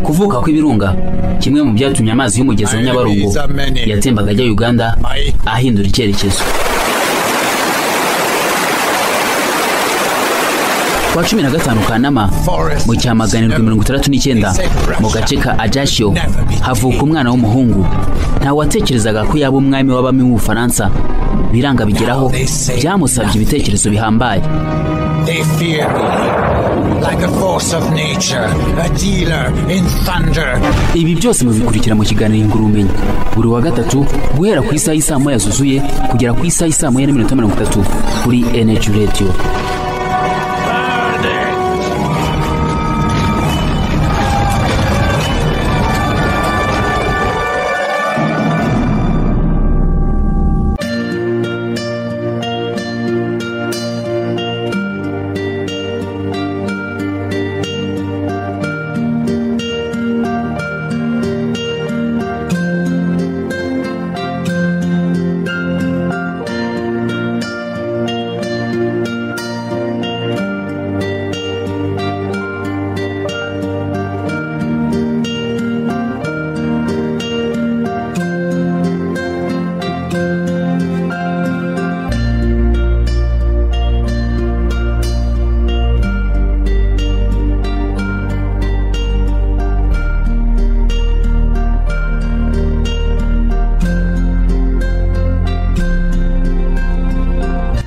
ukuvuka kw'ibirunga kimwe mu byatumye amazi y'umugezi wa nyabarongo yatembaga ajya uganda ahindura icyerekezo ku wa cumi na gatanu kanama mu cyamaganirwa mirongo itandatu n'icyenda mu gace ka ajashyo havuka umwana w'umuhungu nta watekerezaga ko yaba umwami w'abami w'ubufaransa biranga bigeraho byamusabye ibitekerezo bihambaye They fear me. Like a force of nature, a dealer in thunder. ibi byose mubikurikira mu kiganiro ingurumenyi buri wa gatatu guhera ku isaha y'isaa moya zuzuye kugera ku isaha y'isaa moya n'iminota mirongo itatu kuri NH radiyo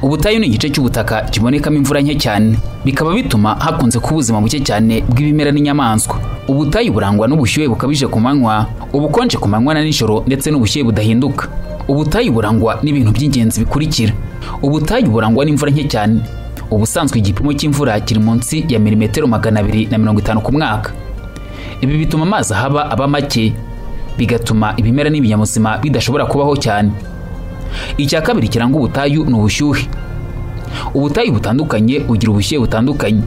ubutayu ni igice cy'ubutaka kibonekamo imvura nke cyane bikaba bituma hakunze kuba ubuzima buke cyane bw'ibimera n'inyamaswa ubutayu burangwa n'ubushyuhe bukabije ku manywa ubukonje ku manywa na nijoro ndetse n'ubushyuhe budahinduka ubutayu burangwa n'ibintu by'ingenzi bikurikira ubutayu burangwa n'imvura nke cyane ubusanzwe igipimo cy'imvura kiri munsi ya milimetero magana abiri na mirongo itanu ku mwaka ibi bituma amazi ahaba aba make bigatuma ibimera n'ibinyabuzima bidashobora kubaho cyane icya kabiri kiranga ubutayu ni ubushyuhe ubutayu butandukanye bugira ubushyuhe butandukanye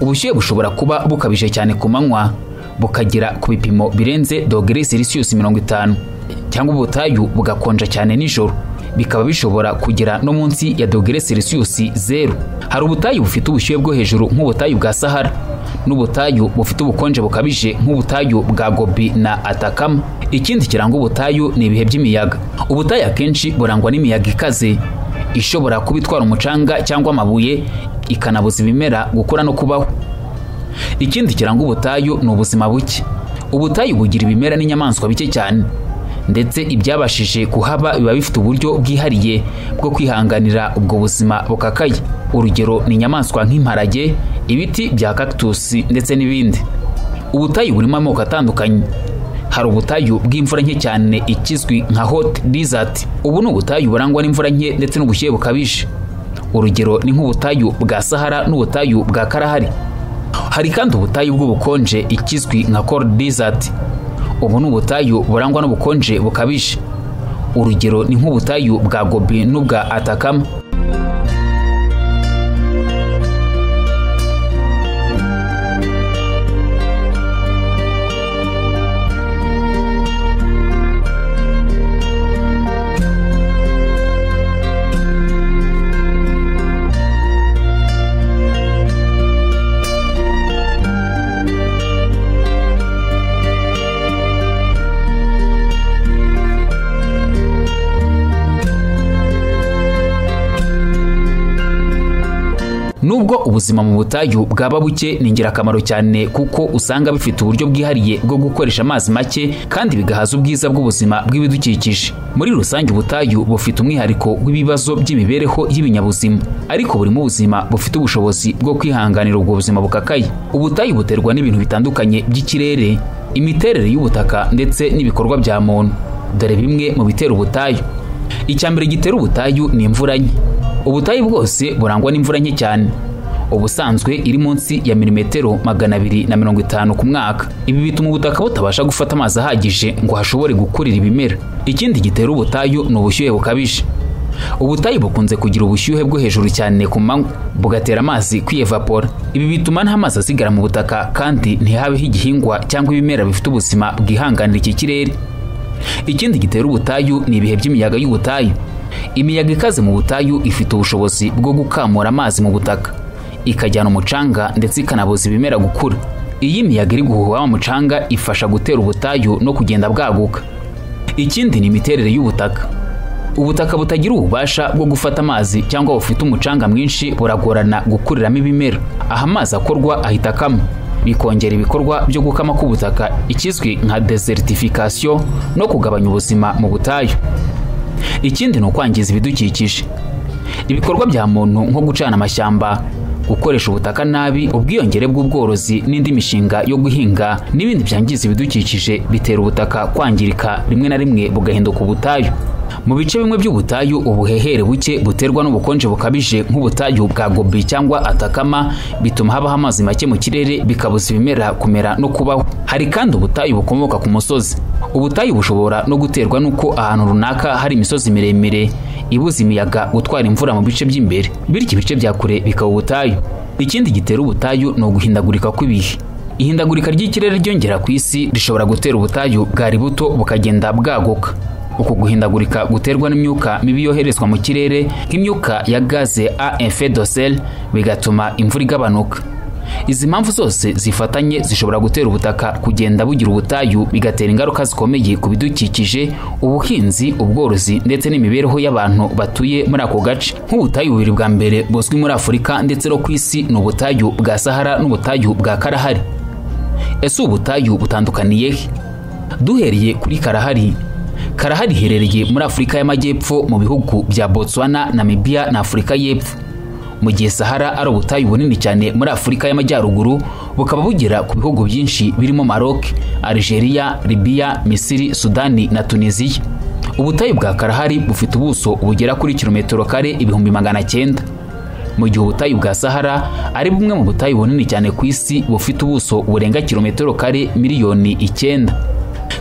ubushyuhe bushobora kuba bukabije cyane ku manywa bukagera ku bipimo birenze dogere selisiyusi mirongo itanu cyangwa ubutayu bugakonja cyane nijoro bikaba bishobora kugera no munsi ya dogere selisiyusi zeru hari ubutayu bufite ubushyuhe bwo hejuru nk'ubutayu bwa sahara n'ubutayu bufite ubukonje bukabije nk'ubutayu bwa gobi na atakama ikindi kiranga ubutayu ni ibihe by'imiyaga ubutayu akenshi burangwa n'imiyaga ikaze ishobora kuba itwara umucanga cyangwa amabuye ikanabuza ibimera gukura no kubaho ikindi kiranga ubutayu ni ubuzima buke ubutayu bugira ibimera n'inyamaswa bike cyane ndetse ibyabashije kuhaba biba bifite uburyo bwihariye bwo kwihanganira ubwo buzima bukakaye urugero ni inyamaswa nk'imparage ibiti bya kakitusi ndetse n'ibindi ubutayu burimo amoko atandukanye hari ubutayu bw'imvura nke cyane ikizwi nka hot desert ubu ni ubutayu burangwa n'imvura nke ndetse n'ubushyuhe bukabije urugero ni nk'ubutayu bwa sahara n'ubutayu bwa karahari hari kandi ubutayu bw'ubukonje ikizwi nka cold desert ubu ni ubutayu burangwa n'ubukonje bukabije urugero ni nk'ubutayu bwa gobi n'ubwa atakama nubwo ubuzima mu butayu bwaba buke ni ingirakamaro cyane kuko usanga bifite uburyo bwihariye bwo gukoresha amazi make kandi bigahaza ubwiza bw'ubuzima bw'ibidukikije muri rusange ubutayu bufite umwihariko w'ibibazo by'imibereho y'ibinyabuzima ariko burimo ubuzima bufite ubushobozi bwo kwihanganira ubwo buzima bukakaye ubutayu buterwa n'ibintu bitandukanye by'ikirere imiterere y'ubutaka ndetse n'ibikorwa bya muntu dore bimwe mu bitera ubutayu icya mbere gitera ubutayu ni imvura nke ubutayu bwose burangwa n'imvura nke cyane ubusanzwe iri munsi ya milimetero magana abiri na mirongo itanu ku mwaka ibi bituma ubutaka butabasha gufata amazi ahagije ngo hashobore gukurira ibimera ikindi gitera ubutayu ni ubushyuhe bukabije ubutayu bukunze kugira ubushyuhe bwo hejuru cyane ku manywa bugatera amazi kwiyevapora ibi bituma nta mazi asigara mu butaka kandi ntihabeho igihingwa cyangwa ibimera bifite ubuzima bwihanganira iki kirere ikindi gitera ubutayu ni ibihe by'imiyaga y'ubutayu imiyaga ikaze mu butayu ifite ubushobozi bwo gukamura amazi mu butaka ikajyana umucanga ndetse ikanabuza ibimera gukura iyi miyaga iri guhuha wa mucanga ifasha gutera ubutayu no kugenda bwaguka ikindi ni imiterere y'ubutaka ubutaka butagira ububasha bwo gufata amazi cyangwa bufite umucanga mwinshi buragorana gukuriramo ibimera aho amazi akorwa ahita akama bikongera ibikorwa byo gukama k'ubutaka ikizwi nka desertification no kugabanya ubuzima mu butayu ikindi ni ukwangiza ibidukikije ibikorwa bya muntu nko gucana amashyamba gukoresha ubutaka nabi ubwiyongere bw'ubworozi n'indi mishinga yo guhinga n'ibindi byangiza ibidukikije bitera ubutaka kwangirika rimwe na rimwe bugahinduka ubutayu mu bice bimwe by'ubutayu ubuhehere buke buterwa n'ubukonje bukabije nk'ubutayu bwa gobi cyangwa atakama bituma habaho amazi make mu kirere bikabuza ibimera kumera no kubaho hari kandi ubutayu bukomoka ku musozi ubutayu bushobora no guterwa n'uko ahantu runaka hari imisozi miremire ibuza imiyaga gutwara imvura mu bice by'imbere bityo ibice bya kure bikaba ubutayu ikindi gitera ubutayu ni uguhindagurika kw'ibihe ihindagurika ry'ikirere ryongera ku isi rishobora gutera ubutayu bwari buto bukagenda bwaguka uku guhindagurika guterwa n'imyuka mibi yoherezwa mu kirere nk'imyuka ya gaze a effet de serre bigatuma imvura igabanuka izi mpamvu zose zifatanye zishobora gutera ubutaka kugenda bugira ubutayu bigatera ingaruka zikomeye ku bidukikije ubuhinzi ubworozi ndetse n'imibereho y'abantu batuye muri ako gace nk'ubutayu bubiri bwa mbere buzwi muri afurika ndetse no ku isi ni ubutayu bwa sahara n'ubutayu bwa karahari ese ubutayu butandukaniye he duhereye kuri karahari karahari iherereye muri afurika y'amajyepfo mu bihugu bya botswana namibia na afurika y'epfo mu gihe sahara ari ubutayu bunini cyane muri afurika y'amajyaruguru bukaba bugera ku bihugu byinshi birimo maroc algeria libya misiri sudani na tunisiya ubutayu bwa karahari bufite ubuso bugera kuri kilometero kare ibihumbi magana cyenda mu gihe ubutayu bwa sahara ari bumwe mu butayu bunini cyane ku isi bufite ubuso burenga kilometero kare miliyoni icyenda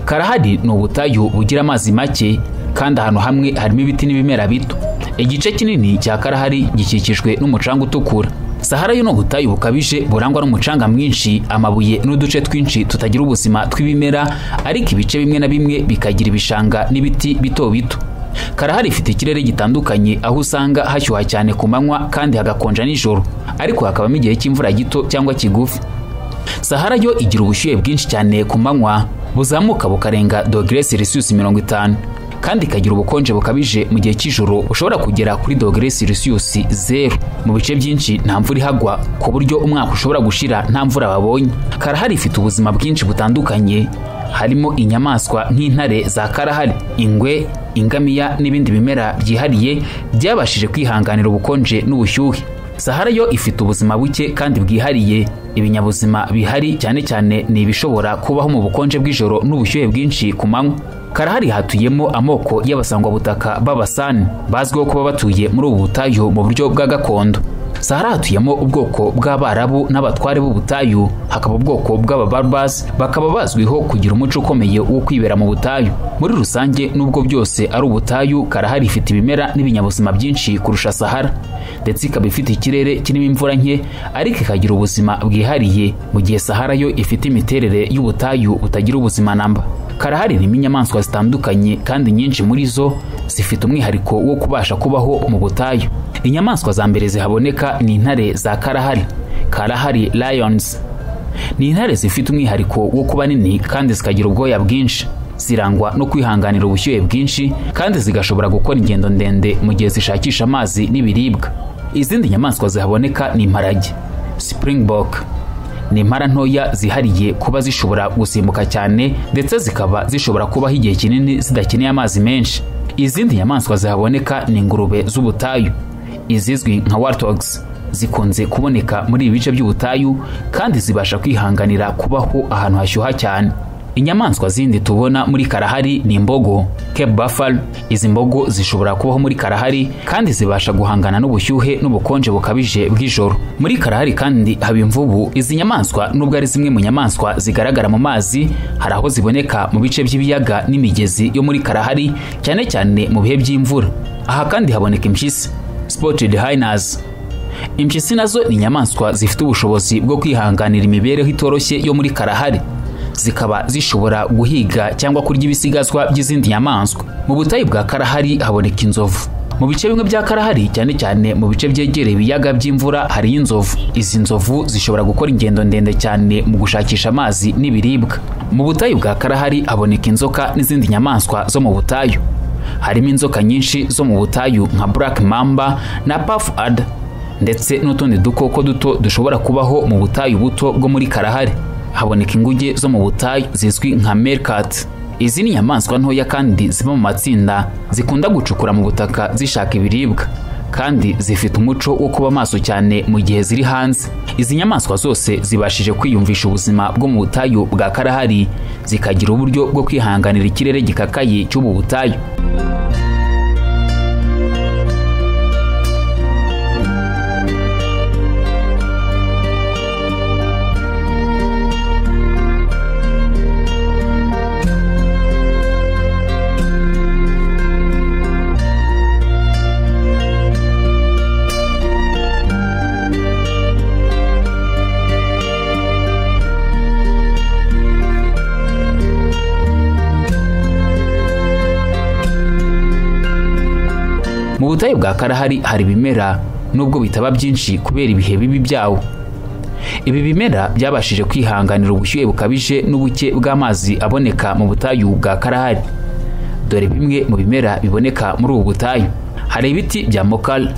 karahari ni ubutayu bugira amazi make kandi ahantu hamwe harimo ibiti n'ibimera bito igice kinini cya karahari gikikijwe n'umucanga utukura sahara yo ni ubutayu bukabije burangwa n'umucanga mwinshi amabuye n'uduce twinshi tutagira ubuzima tw'ibimera ariko ibice bimwe na bimwe bikagira ibishanga n'ibiti bito bito karahari ifite ikirere gitandukanye aho usanga hashyuha cyane ku manywa kandi hagakonja nijoro ariko hakabamo igihe cy'imvura gito cyangwa kigufi sahara yo igira ubushyuhe bwinshi cyane ku manywa buzamuka bukarenga dogere celsius mirongo itanu kandi ikagira ubukonje bukabije mu gihe cy'ijoro ushobora kugera kuri dogere celsius zeru mu bice byinshi nta mvura ihagwa ku buryo umwaka ushobora gushira nta mvura babonye karahari ifite ubuzima bwinshi butandukanye harimo inyamaswa nk'intare za karahari ingwe ingamiya n'ibindi bimera byihariye byabashije kwihanganira ubukonje n'ubushyuhe sahara yo ifite ubuzima buke kandi bwihariye ibinyabuzima bihari cyane cyane ni ibishobora kubaho mu bukonje bw'ijoro n'ubushyuhe bwinshi ku manywa karahari hatuyemo amoko y'abasangwabutaka b'abasani bazwiho kuba batuye muri ubu butayu mu buryo bwa gakondo sahara hatuyemo ubwoko bw'abarabu n'abatware b'ubutayu hakaba ubwoko bw'ababarbas bakaba bazwiho kugira umuco ukomeye wo kwibera mu butayu muri rusange n'ubwo byose ari ubutayu karahari ifite ibimera n'ibinyabuzima byinshi kurusha sahara ndetse ikaba ifite ikirere kirimo imvura nke ariko ikagira ubuzima bwihariye mu gihe sahara yo ifite imiterere y'ubutayu butagira ubuzima namba karahari irimo inyamaswa zitandukanye kandi nyinshi muri zo zifite umwihariko wo kubasha kubaho mu butayu inyamaswa za mbere zihaboneka ni intare za karahari karahari lions ni intare zifite umwihariko wo kuba nini kandi zikagira ubwoya bwinshi zirangwa no kwihanganira ubushyuhe bwinshi kandi zigashobora gukora ingendo ndende mu gihe zishakisha amazi n'ibiribwa izindi nyamaswa zihaboneka ni imparage springbok ni impara ntoya zihariye kuba zishobora gusimbuka cyane ndetse zikaba zishobora kubaho igihe kinini zidakeneye amazi menshi izindi nyamaswa zihaboneka ni ingurube z'ubutayu izizwi nka warthogs zikunze kuboneka muri ibi bice by'ubutayu kandi zibasha kwihanganira kubaho ahantu hashyuha cyane inyamaswa zindi tubona muri karahari ni imbogo cape buffalo izi mbogo zishobora kubaho muri karahari kandi zibasha guhangana n'ubushyuhe n'ubukonje bukabije bw'ijoro muri karahari kandi haba imvubu izi nyamaswa nubwo ari zimwe mu nyamaswa zigaragara mu mazi hari aho ziboneka mu bice by'ibiyaga n'imigezi yo muri karahari cyane cyane mu bihe by'imvura aha kandi haboneka impyisi spotted hyenas impyisi nazo ni inyamaswa zifite ubushobozi bwo kwihanganira imibereho itoroshye yo muri karahari zikaba zishobora guhiga cyangwa kurya ibisigazwa by'izindi nyamaswa mu butayu bwa karahari haboneka inzovu mu bice bimwe bya karahari cyane cyane mu bice byegereye ibiyaga by'imvura hariyo inzovu izi nzovu zishobora gukora ingendo ndende cyane mu gushakisha amazi n'ibiribwa mu butayu bwa karahari haboneka inzoka n'izindi nyamaswa zo mu butayu harimo inzoka nyinshi zo mu butayu nka black mamba na puff ada ndetse n'utundi dukoko duto dushobora kubaho mu butayu buto bwo muri karahari haboneka inguge zo mu butayu zizwi nka meerkat izi ni inyamaswa ntoya kandi ziba mu matsinda zikunda gucukura mu butaka zishaka ibiribwa kandi zifite umuco wo kuba maso cyane mu gihe ziri hanze izi nyamaswa zose zibashije kwiyumvisha ubuzima bwo mu butayu bwa karahari zikagira uburyo bwo kwihanganira ikirere gikakaye cy'ubu butayu mu butayu bwa karahari hari ibimera nubwo bitaba byinshi kubera ibihe bibi byawo ibi bimera byabashije kwihanganira ubushyuhe bukabije n'ubuke bw'amazi aboneka mu butayu bwa karahari dore bimwe mu bimera biboneka muri ubu butayu hari ibiti bya mokal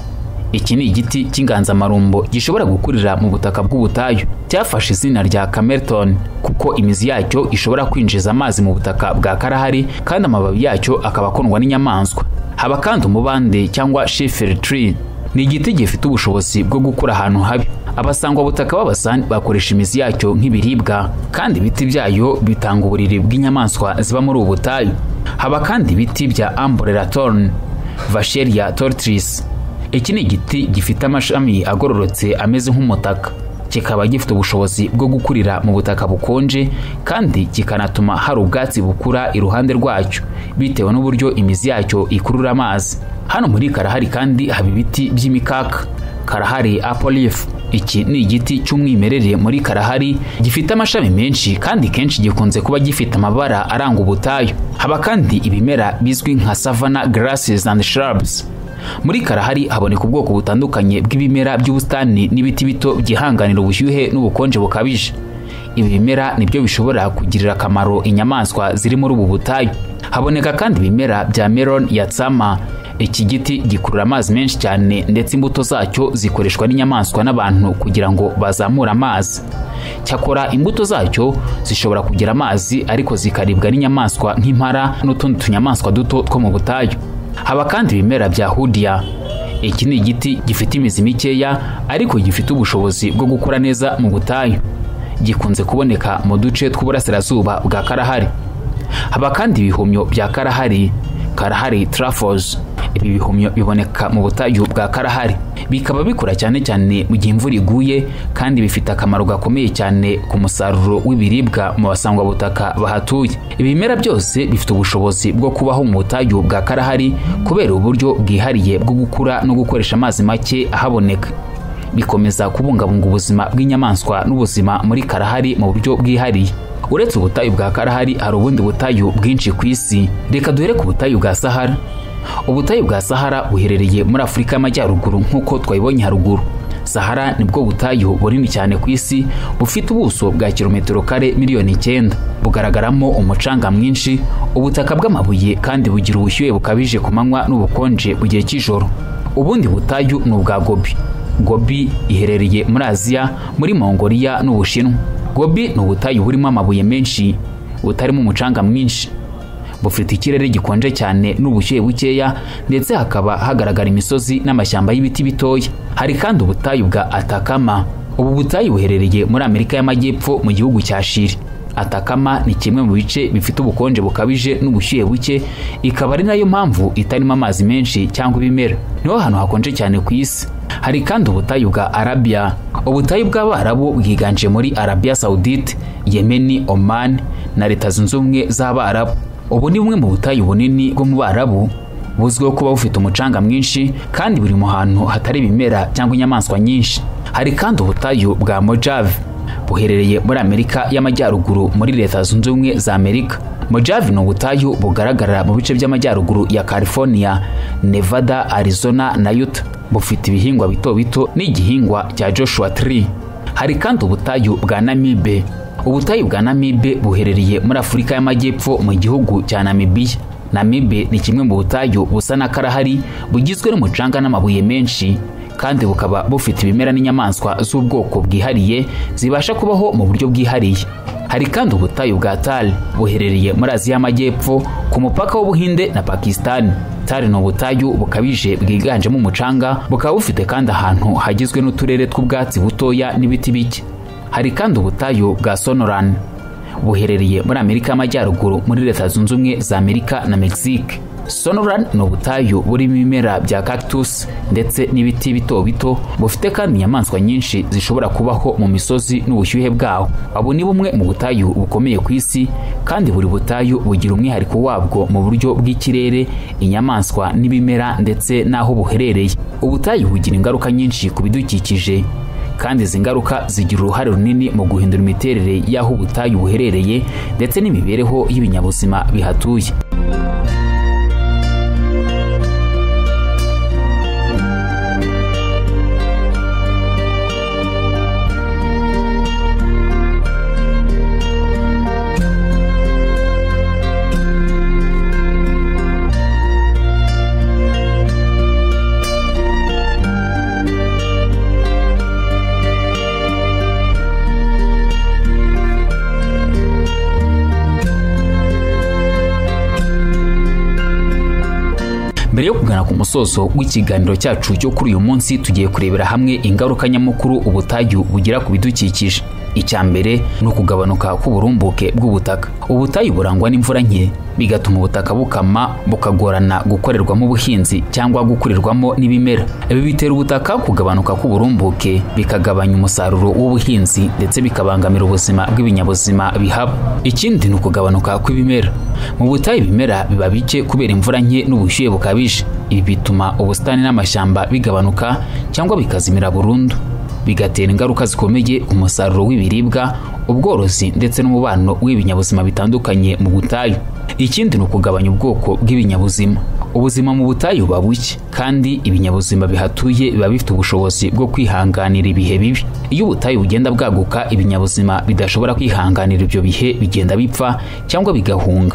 iki ni igiti cy'inganzamarumbo gishobora gukurira mu butaka bw'ubutayu cyafashe izina rya camerton kuko imizi yacyo ishobora kwinjiza amazi mu butaka bwa karahari kandi amababi yacyo akaba akundwa n'inyamaswa haba kandi umubande cyangwa shifiri tree ni igiti gifite ubushobozi bwo gukura ahantu habi abasangwabutaka b'abasani bakoresha imizi yacyo nk'ibiribwa kandi ibiti byayo bitanga uburiri bw'inyamaswa ziba muri ubu butayu haba kandi ibiti bya ambrella thorn vacheria tortoise iki ni igiti gifite amashami agororotse ameze nk'umutaka kikaba gifite ubushobozi bwo gukurira mu butaka bukonje kandi kikanatuma hari ubwatsi bukura iruhande rwacyo bitewe n'uburyo imizi yacyo ikurura amazi hano muri karahari kandi haba ibiti by'imikaka karahari apolif iki ni igiti cy'umwimerere muri karahari gifite amashami menshi kandi kenshi gikunze kuba gifite amabara aranga ubutayu haba kandi ibimera bizwi nka savana grasses and shrubs muri karahari haboneka ubwoko butandukanye bw'ibimera by'ubusitani n'ibiti bito byihanganira ubushyuhe n'ubukonje bukabije ibi bimera nibyo bishobora kugirira akamaro inyamaswa ziri muri ubu butayu haboneka kandi ibimera bya melon ya tsama iki giti gikurura amazi menshi cyane ndetse imbuto zacyo zikoreshwa n'inyamaswa n'abantu kugira ngo bazamure amazi cyakora imbuto zacyo zishobora kugira amazi ariko zikaribwa n'inyamaswa nk'impara n'utundi tunyamaswa duto two mu butayu haba kandi ibimera bya hudiya iki ni igiti gifite imizi mikeya ariko gifite ubushobozi bwo gukura neza mu butayu gikunze kuboneka mu duce tw'uburasirazuba bwa karahari haba kandi ibihumyo bya karahari karahari truffles ibi bihumyo biboneka mu butayu bwa karahari bikaba bikura cyane cyane mu gihe imvura iguye kandi bifite akamaro gakomeye cyane ku musaruro w'ibiribwa mu basangwabutaka bahatuye ibimera byose bifite ubushobozi bwo kubaho mu butayu bwa karahari kubera uburyo bwihariye bwo gukura no gukoresha amazi make ahaboneka bikomeza kubungabunga ubuzima bw'inyamaswa n'ubuzima muri karahari mu buryo bwihariye uretse ubutayu bwa karahari hari ubundi butayu bwinshi ku isi reka duhere ku butayu bwa sahara ubutayu bwa sahara buherereye muri afurika y'amajyaruguru nk'uko twayibonye haruguru sahara nibwo butayu bunini cyane ku isi bufite ubuso bwa kilometero kare miliyoni icyenda bugaragaramo umucanga mwinshi ubutaka bw'amabuye kandi bugira ubushyuhe bukabije ku manywa n'ubukonje mu gihe cy'ijoro ubundi butayu ni ubwa gobi gobi iherereye muri aziya muri mongoliya n'ubushinwa gobi ni ubutayu burimo amabuye menshi butarimo umucanga mwinshi bufite ikirere gikonje cyane n'ubushyuhe bukeya ndetse hakaba hagaragara imisozi n'amashyamba y'ibiti bitoya hari kandi ubutayu bwa atakama ubu butayu buherereye muri amerika y'amajyepfo mu gihugu cya shiri atakama ni kimwe mu bice bifite ubukonje bukabije n'ubushyuhe buke ikaba ari nayo mpamvu itarimo amazi menshi cyangwa ibimera niho hantu hakonje cyane ku isi hari kandi ubutayu bwa arabiya ubutayu bw'abarabu bwiganje muri arabiya sawudite yemeni omani na leta zunze ubumwe z'abarabu ubu ni bumwe mu butayu bunini bwo mu barabu buzwiho kuba bufite umucanga mwinshi kandi buri mu hantu hatari ibimera cyangwa inyamaswa nyinshi hari kandi ubutayu bwa mojave buherereye muri amerika y'amajyaruguru muri leta zunze ubumwe za amerika mojave ni ubutayu bugaragara mu bice by'amajyaruguru ya california nevada arizona na utah bufite ibihingwa bito bito n'igihingwa cya joshua tree hari kandi ubutayu bwa namibe ubutayu bwa namibe buherereye muri afurika y'amajyepfo mu gihugu cya namibiya namibe ni kimwe mu butayu busa na karahari bugizwe n'umucanga n'amabuye menshi kandi bukaba bufite ibimera n'inyamaswa z'ubwoko bwihariye zibasha kubaho mu buryo bwihariye hari kandi ubutayu bwa tari buherereye muri aziya y'amajyepfo ku mupaka w'ubuhinde na pakisitani tari ni ubutayu bukabije bwiganjemo umucanga bukaba bufite kandi ahantu hagizwe n'uturere tw'ubwatsi butoya n'ibiti bike hari kandi ubutayu bwa sonorani buherereye muri amerika y'amajyaruguru muri leta zunze ubumwe za amerika na mexique sonoran ni ubutayu burimo ibimera bya cactus ndetse n'ibiti bito bito bufite kandi inyamaswa nyinshi zishobora kubaho mu misozi n'ubushyuhe bwaho abo ni bumwe mu butayu bukomeye ku isi kandi buri butayu bugira umwihariko wabwo mu buryo bw'ikirere inyamaswa n'ibimera ndetse n'aho buherereye ubutayu bugira ingaruka nyinshi ku bidukikije kandi izi ngaruka zigira uruhare runini mu guhindura imiterere y'aho ubutayu buherereye ndetse n'imibereho y'ibinyabuzima bihatuye mbere yo kugana ku musozo w'ikiganiro cyacu cyo kuri uyu munsi tugiye kurebera hamwe ingaruka nyamukuru ubutayu bugira ku bidukikije icya mbere ni ukugabanuka k'uburumbuke bw'ubutaka ubutayu burangwa n'imvura nke bigatuma ubutaka bukama bukagorana gukorerwamo ubuhinzi cyangwa gukurirwamo n'ibimera ibi bitera ubutaka kugabanuka k'uburumbuke bikagabanya umusaruro w'ubuhinzi ndetse bikabangamira ubuzima bw'ibinyabuzima bihaba ikindi ni ukugabanuka kw'ibimera mu butayu ibimera biba bike kubera imvura nke n'ubushyuhe bukabije ibi bituma ubusitani n'amashyamba bigabanuka cyangwa bikazimira burundu bigatera ingaruka zikomeye ku musaruro w'ibiribwa ubworozi ndetse n'umubano w'ibinyabuzima bitandukanye mu butayu ikindi ni ukugabanya ubwoko bw'ibinyabuzima ubuzima mu butayu buba buke kandi ibinyabuzima bihatuye biba bifite ubushobozi bwo kwihanganira ibihe bibi iyo ubutayu bugenda bwaguka ibinyabuzima bidashobora kwihanganira ibyo bihe bigenda bipfa cyangwa bigahunga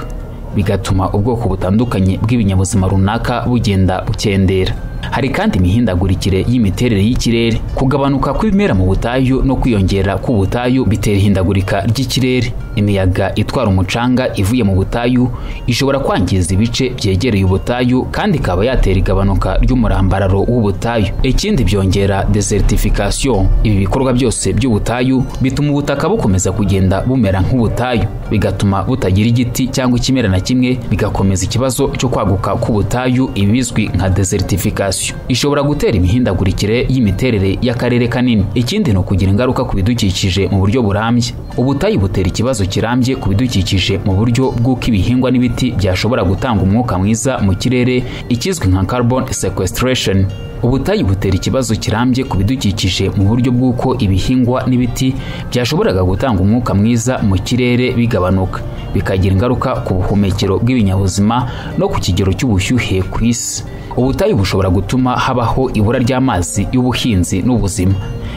bigatuma ubwoko butandukanye bw'ibinyabuzima runaka bugenda bukendera hari kandi imihindagurikire y'imiterere y'ikirere kugabanuka kw'ibimera mu butayu no kwiyongera k'ubutayu bitera ihindagurika ry'ikirere imiyaga itwara umucanga ivuye mu butayu ishobora kwangiza ibice byegereye ubutayu kandi ikaba yatera igabanuka ry'umurambararo w'ubutayu ikindi byongera desertification ibi bikorwa byose by'ubutayu bituma ubutaka bukomeza kugenda bumera nk'ubutayu bigatuma butagira igiti cyangwa ikimera na kimwe bigakomeza ikibazo cyo kwaguka k'ubutayu ibizwi nka desertification ishobora gutera imihindagurikire y'imiterere y'akarere kanini ikindi ni ukugira ingaruka ku bidukikije mu buryo burambye ubutayu butera ikibazo kirambye ku bidukikije mu buryo bw'uko ibihingwa n'ibiti byashobora gutanga umwuka mwiza mu kirere ikizwi nka carbon sequestration ubutayu butera ikibazo kirambye ku bidukikije mu buryo bw'uko ibihingwa n'ibiti byashoboraga gutanga umwuka mwiza mu kirere bigabanuka bikagira ingaruka ku buhumekero bw'ibinyabuzima no ku kigero cy'ubushyuhe ku isi ubutayu bushobora gutuma habaho ibura ry'amazi y'ubuhinzi n'ubuzima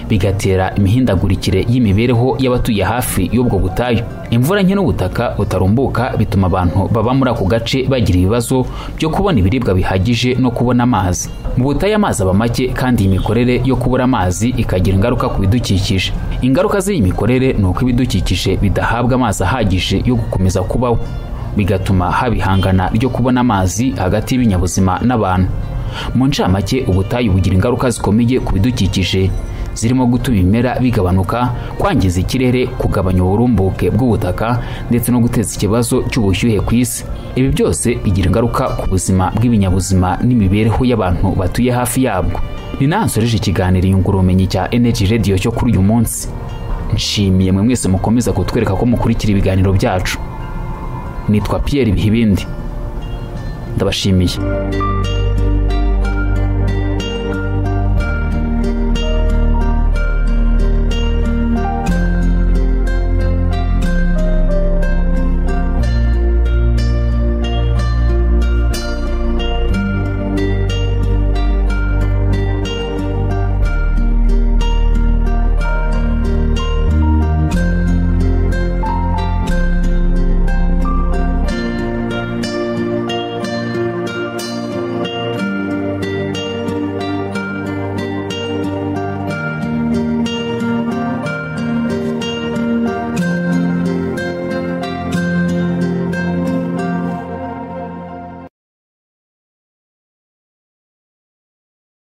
bigatera imihindagurikire y'imibereho y'abatuye hafi y'ubwo butayu imvura nke n'ubutaka butarumbuka bituma abantu baba muri ako gace bagira ibibazo byo kubona ibiribwa bihagije no kubona amazi mu butayu amazi aba make kandi iyi mikorere yo kubura amazi ikagira ingaruka ku bidukikije ingaruka z'iyi mikorere ni uko ibidukikije bidahabwa amazi ahagije yo gukomeza kubaho bigatuma haba ihangana ryo kubona amazi hagati y'ibinyabuzima n'abantu mu ncamake ubutayu bugira ingaruka zikomeye ku bidukikije zirimo gutuma ibimera bigabanuka kwangiza ikirere kugabanya uburumbuke bw'ubutaka ndetse no guteza ikibazo cy'ubushyuhe ku isi ibi byose bigira ingaruka ku buzima bw'ibinyabuzima n'imibereho y'abantu batuye hafi yabwo ni nansoreje ikiganiro nyungurubumenyi cya energy radio cyo kuri uyu munsi nshimiye mwe mwese mukomeza kutwereka ko mukurikira ibiganiro byacu nitwa Pierre Bihibindi ndabashimiye